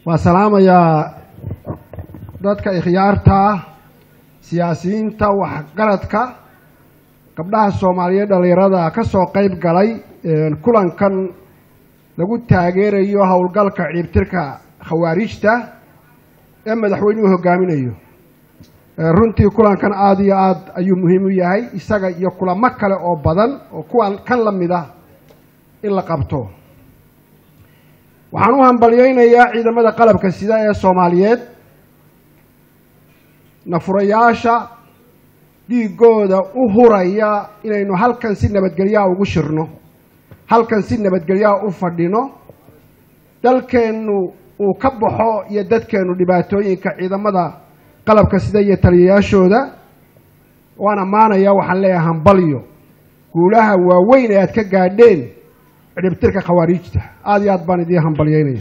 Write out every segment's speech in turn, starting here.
waa salaamayaa dadka ikhyaarta siyaasiyiinta waxgaradka gabdhaha soomaaliyeed dhallinyarada ka soo qayb galay kulankan lagu taageerayo howlgalka ciibtirka khawaarijta ee madaxweynuhu hogaaminayo runtii kulankan aada iyo aad ayuu muhiim u yahay isaga iyo kulamo kale oo badan oo kuwan kan la mid ah in la qabto waxaan u hambalyeynayaa ciidamada qalabka sida ee soomaaliyeed nafurayaasha dhiigooda u huraya inaynu halkan si nabadgelyaha ugu shirno halkan si nabadgelyaha u fadhino dalkeennu uu ka baxo iyo dadkeennu dhibaatooyinka ciidamada qalabka sida iyo taliyayaashooda waan ammaanayaa waxaan leeyahay hambalyo guulaha waaweyn ee aad ka gaadheen cidhibtirka khawaariijta aada iyo aad baan idiin hambalyeynaya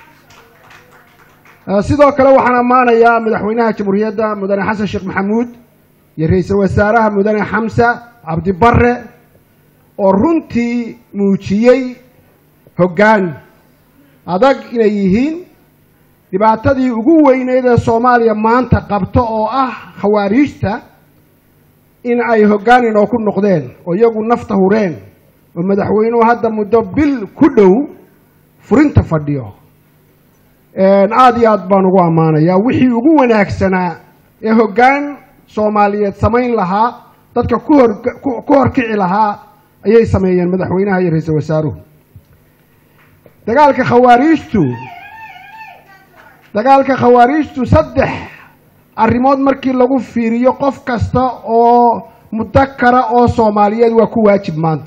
sidoo kale waxaan ammaanayaa madaxweynaha jamhuuriyadda mudane xasan sheekh maxamuud iyo ra-iisul wasaaraha mudane xamsa cabdibare oo runtii muujiyey hoggaan adag inay yihiin dhibaatadii ugu weyneyd ee soomaaliya maanta qabto oo ah khawaariijta in ay hoggaan inoo ku noqdeen oo iyagu nafta hureen oo madaxweynuhu hadda muddo bil ku dhow furinta fadhiyo aada iyo aad baan ugu ammaanayaa wixii ugu wanaagsanaa ee hoggaan soomaaliyeed samayn lahaa dadka kuhor ku horkici lahaa ayay sameeyeen madaxweynaha iyo ra-iisul wasaaruhu dagaalka khawaariijtu dagaalka khawaariijtu saddex arrimood markii lagu fiiriyo qof kasta oo mudakara oo soomaaliyeed waa ku waajib maanta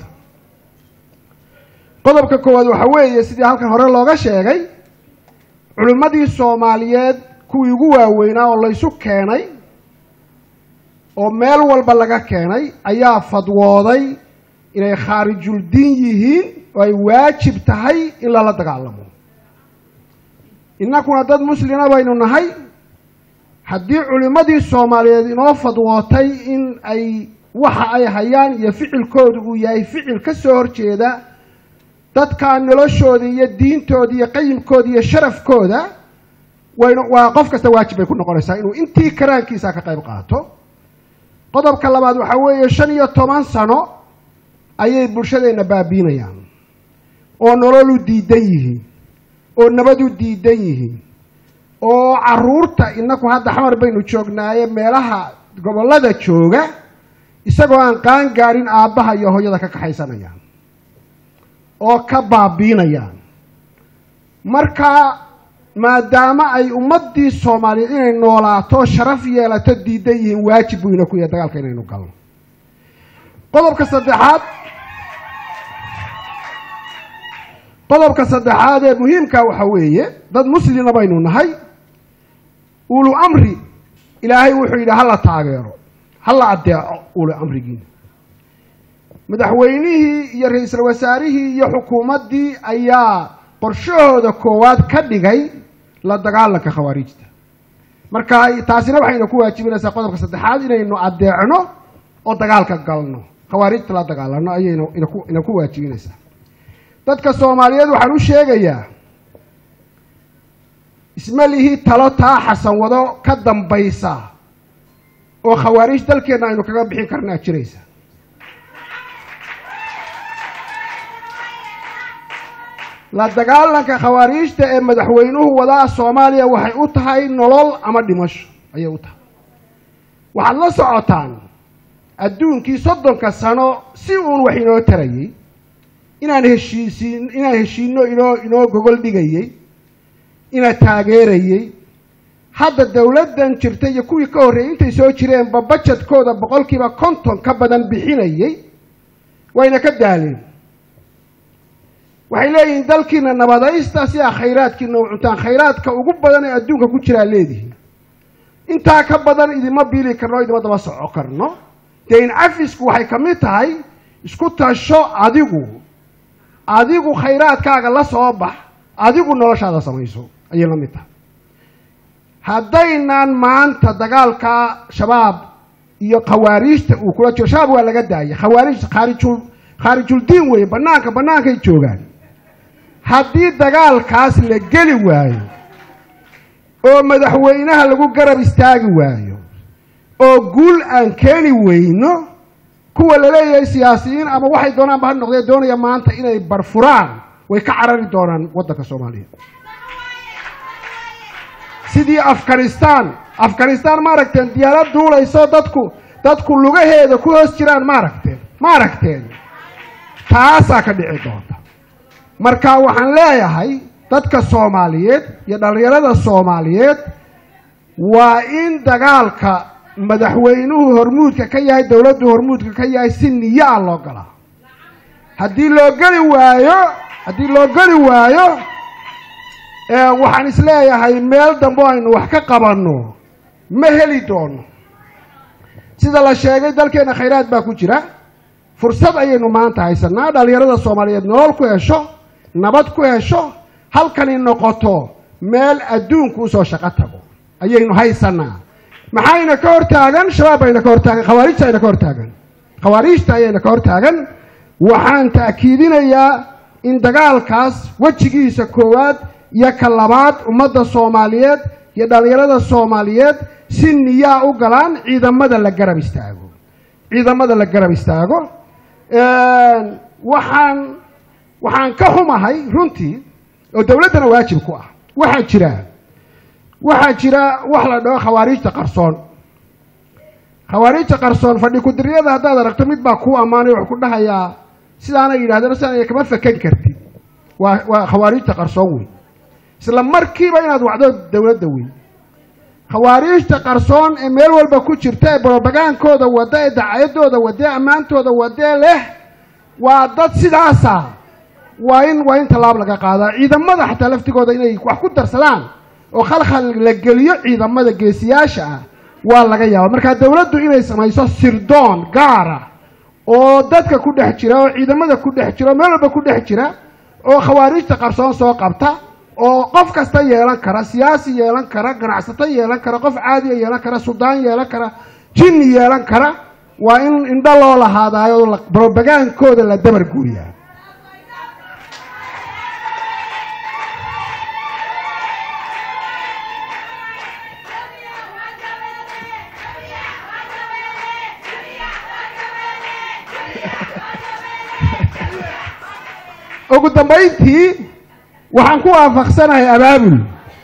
qodobka koowaad waxa weeye sidii halkan hore looga sheegay culimmadii soomaaliyeed kuwii ugu waaweynaa oo laysu keenay oo meel walba laga keenay ayaa fadwooday inay khaarijuldiin yihiin oo ay waajib tahay in lala dagaalamo innakuna dad muslima baynu nahay haddii culimmadii soomaaliyeed inoo fadwootay in ay waxa ay hayaan iyo ficilkoodu uu yahay ficil ka soo horjeeda dadka noloshooda iyo diintooda iyo qayimkooda iyo sharafkooda waynu waa qof kasta waajib bay ku noqonaysaa inuu intii karaankiisa ka qayb qaato qodobka labaad waxaa weeye shan iyo toban sano ayay bulshadeenna baabiinayaan oo nololu diidan yihiin oo nabadu diidan yihiin oo caruurta inaku hadda xamar baynu joognaaye meelaha gobollada jooga isagoo aan qaan gaadhin aabbaha iyo hooyada ka kaxaysanayaan oo ka baabiinayaan marka maadaama ay ummaddii soomaaliyeed inay noolaato sharaf yeelato diidan yihiin waajib buu ina ku yahay dagaalka inaynu galno qodobka saddexaad qodobka saddexaad ee muhiimka waxa weeye dad muslima baynu nahay ulu amri ilaahay wuxuu yidhi hala taageero hala addeeco ulu amrigiina madaxweynihii iyo ra-iisul wasaarihii iyo xukuumaddii ayaa qorshahooda koowaad ka dhigay la dagaalanka khawaariijta marka taasina waxayna ku waajibinaysaa qodobka saddexaad inaynu addeecno oo dagaalka galno khawaarijta la dagaalano ayayna ina ku waajibinaysaa dadka soomaaliyeed waxaan u sheegayaa isma lihii talo taa xasan wado ka dambaysa oo khawaariij dalkeenna aynu kaga bixin karnaa jiraysa la dagaalanka khawaariijta ee madaxweynuhu wadaa soomaaliya waxay u tahay nolol ama dhimasho ayay u tahay waxaad la socotaan adduunkii soddonka sano si uun wax inoo tarayey inaan heshiisiin inaan heshiino inoo inoo gogol dhigayey ina taageerayey hadda dowladdan jirta iyo kuwii ka horreeyey intay soo jireenba bajedkooda boqolkiiba konton ka badan bixinayey wayna ka daaleen waxay leeyihiin dalkiina nabadaysta si aa khayraadkiina u cuntaan khayraadka ugu badan ee adduunka ku jiraa leedihiin intaa ka badan idima biili karno idima daba soco karno dayn cafisku waxay ka mid tahay isku tasho adigu adigu khayraadkaaga la soo bax adigu noloshaada samayso ayay la mid tahay haddaynaan maanta dagaalka shabaab iyo khawaariijta uu kula jiro shabaab waa laga daayay khawaarij khaarijul khaarijuldiin weeye banaanka bannaankay joogaan haddii dagaalkaas la geli waayo oo madaxweynaha lagu garab istaagi waayo oo guul aan keeni weyno kuwa la leeyahay siyaasiyiin ama waxay doonaanba ha noqdee doonaya maanta inay barfuraan way ka carari doonaan waddanka soomaaliya sidii afghanistan afghanistan ma aragteen diyaarad duulayso dadku dadku lugaheeda ku hoos jiraan ma aragteen ma aragteen taasaa ka dhici doonta marka waxaan leeyahay dadka soomaaliyeed iyo dhallinyarada soomaaliyeed waa in dagaalka madaxweynuhu hormuudka ka yahay dowladdu hormuudka ka yahay si niyo ah loo galaa haddii loo geli waayo haddii loo geli waayo waxaan isleeyahay meel dambe aynu wax ka qabanno ma heli doono sida la sheegay dalkeena khayraad baa ku jira fursad ayaynu maanta haysanaa dhallinyarada soomaaliyeed nolol ku hesho nabad ku hesho halkani noqoto meel adduunku usoo shaqo tago ayaynu haysanaa maxayna ka hor taagan shabaab bayna ka hor taagan khawaarijta ayna ka hor taagan khawaariijta ayayna ka hor taagan waxaan ta'kiidinayaa in dagaalkaas wejigiisa koowaad iyo ka labaad ummadda soomaaliyeed iyo dhallinyarada soomaaliyeed si niyaa u galaan ciidamada la garab istaago ciidamada la garab istaago waxaan waxaan ka xumahay runtii oo dowladdana waajib ku ah waxaa jira waxaa jira wax la dhaho khawaariijta qarsoon khawaariijta qarsoon fadhi ku-diriyada haddaad aragto mid baa kuu ammaanay wax ku dhahayaa sidaana yidhahdeen sidaana kama fakan kartid waa waa khawaariijta qarsoon wey isla markiiba inaad wacdo dowladda wey khawaariijta qarsoon ee meel walba ku jirta ee brobagaankooda wada ee dacayadooda wada ee ammaantooda wadee leh waa dad sidaasa waa in waa in tallaab laga qaadaa ciidamada xataa laftigooda inay wax ku darsadaan oo khalkhal la geliyo ciidamada geesiyaasha ah waa laga yaaba markaa dowladdu inay samayso sirdoon gaara oo dadka ku dhex jira oo ciidamada ku dhex jira oo meel walba ku dhex jira oo khawaariijta qarsoon soo qabta oo qof kasta yeelan kara siyaasi yeelan kara ganacsato yeelan kara qof caadiya yeelan kara suldaan yeelan kara jinni yeelan kara waa in indho loo lahaadaayo brobagaankooda la dabar guuriyaa ugu dambayntii waxaan ku waafaqsanahay abaabul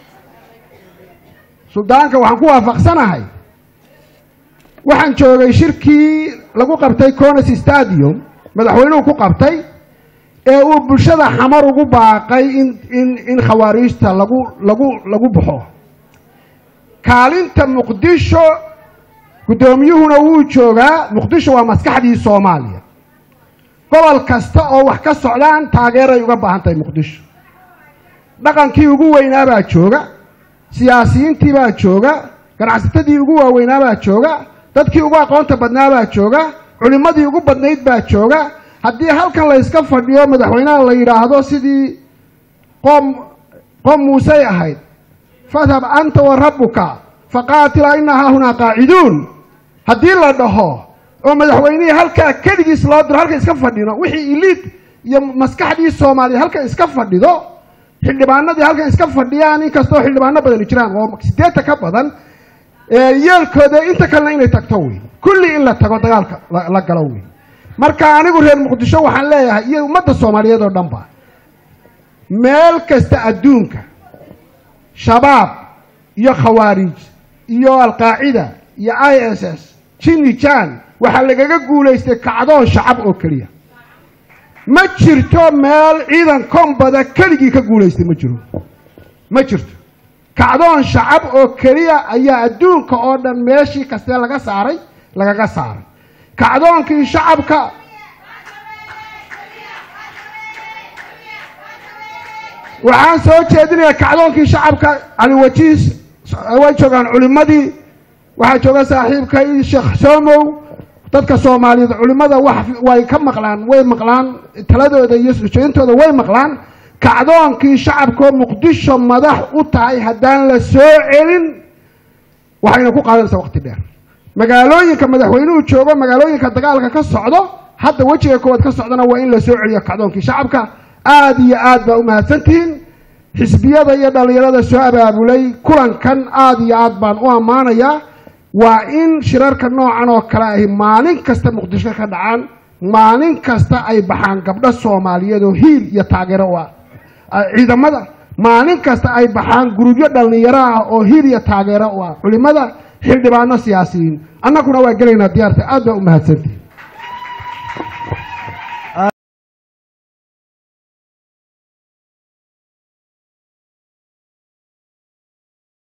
suldaanka waxaan ku waafaqsanahay waxaan joogay shirkii lagu qabtay cones stadium madaxweynuhu ku qabtay ee uu bulshada xamar ugu baaqay in in in khawaariijta lagu lagu lagu baxo kaalinta muqdisho guddoomiyuhuna wuu joogaa muqdisho waa maskaxdii soomaaliya gobol kasta oo wax ka socdaan taageeray uga baahan tahay muqdisho dhaqankii ugu weynaa baa jooga siyaasiyiintii baa jooga ganacsatadii ugu waaweynaa baa jooga dadkii ugu aqoonta badnaa baa jooga culimmadii ugu badnayd baa jooga haddii halkan la yska fadhiyo madaxweynaha la yidhaahdo sidii qoom qoom muusey ahayd fadhab anta wa rabbuka faqaatila ina haahunaa qaaciduun haddii la dhaho oo madaxweynihii halkaa keligiis loo diro halkan iska fadhino wixii iliid iyo maskaxdii soomaaliya halkan iska fadhido xildhibaanadii halkan iska fadhiyaan inkastoo xildhibaano badani jiraan oo siddeetan ka badan yeelkooda inta kalena inay tagto wey kulli in la tago dagaalka la galo wey marka anigu reer muqdisho waxaan leeyahay iyo ummadda soomaaliyeed oo dhan ba meel kasta adduunka shabaab iyo khawaarij iyo alqaacida iyo i s s jini jan waxaa lagaga guulaystay kacdoon shacab oo keliya ma jirto meel ciidan kombada keligii ka guulaystay ma jiro ma jirto kacdoon shacab oo keliya ayaa adduunka oo dhan meeshii kastee laga saaray lagaga saaray kacdoonkii shacabka waxaan soo jeedinayaa kacdoonkii shacabka caliwajiis way joogaan culimmadii waxaa jooga saaxiibkay sheekh soomow dadka soomaaliyeed culimmada wax way ka maqlaan way maqlaan taladooda iyo sujeyntooda way maqlaan kacdoonkii shacabkoo muqdisho madax u tahay haddaan la soo celin waxayna ku qaadanaysaa waqti dheer magaalooyinka madaxweynuhu joogo magaalooyinka dagaalka ka socdo hadda wejiga koowaad ka socdana waa in la soo celiyo kacdoonkii shacabka aada iyo aad baa u mahadsantihiin xisbiyada iyo dhallinyarada soo abaabulay kulankan aada iyo aad baan u ammaanayaa waa in shirarka noocan oo kale ahi maalin kasta muqdisho ka dhacaan maalin kasta ay baxaan gabdho soomaaliyeed oo hiil iyo taageero u ah ciidamada maalin kasta ay baxaan gurubyo dhallinyaro ah oo hiil iyo taageero u ah culimada xildhibaano siyaasiyiin annaguna waa gelaynaa diyaarta aad baa u mahadsanti